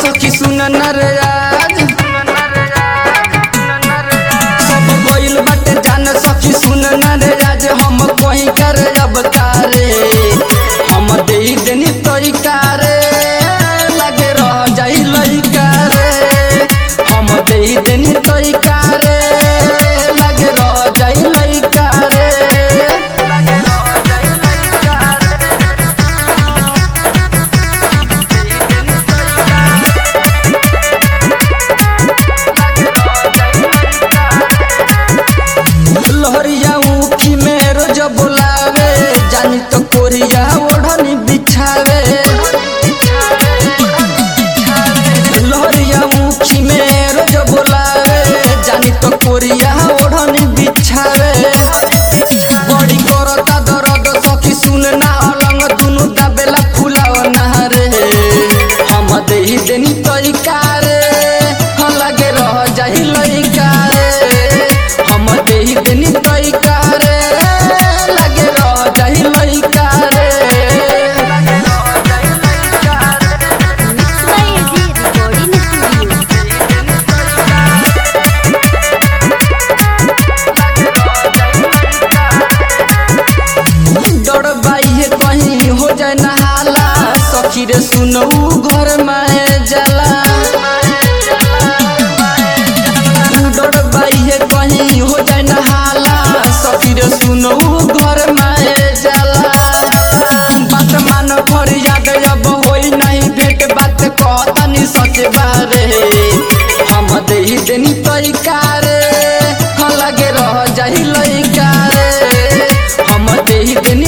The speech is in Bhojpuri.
सखी सुन नर आज सब गइल बाटे जान सखी सुन नर आज हम कोई कर अब तारे हम दे देनी तरीका रे लगे रह जाई लइका रे हम दे देनी तरीका रे लगे रह जाई लइका रे लगे रह जाई लइका रे लहरिया ऊखी में रोज बोलावे जानी तो कोरिया ओढ़नी बिछावे लहरिया ऊखी में रोज बोलावे जानी तो कोरिया ओढ़नी बिछावे बड़ी करता दर्द सखी सुन ना अलंग दुनु दाबेला फुलाव नहरे हम देही देनी तरीका रे हम लगे रह जाही लइका रे हम देही देनी तरीका रे लगे रह जाही लइका रे लगे रह जाही लइका रे mix by AG recording studio डर बाइये कहीं हो जाए नहाला सखी रे सुनऊ घर में जला डर बाइये कहीं हो जाए नहाला सखी रे सुनऊ घर में जला बात मान फरियाद अब होई नहीं भेट बात कहतानी सच बारे हम देही देनी तरीका रे हम लगे रह जाही लइका रे हम देही देनी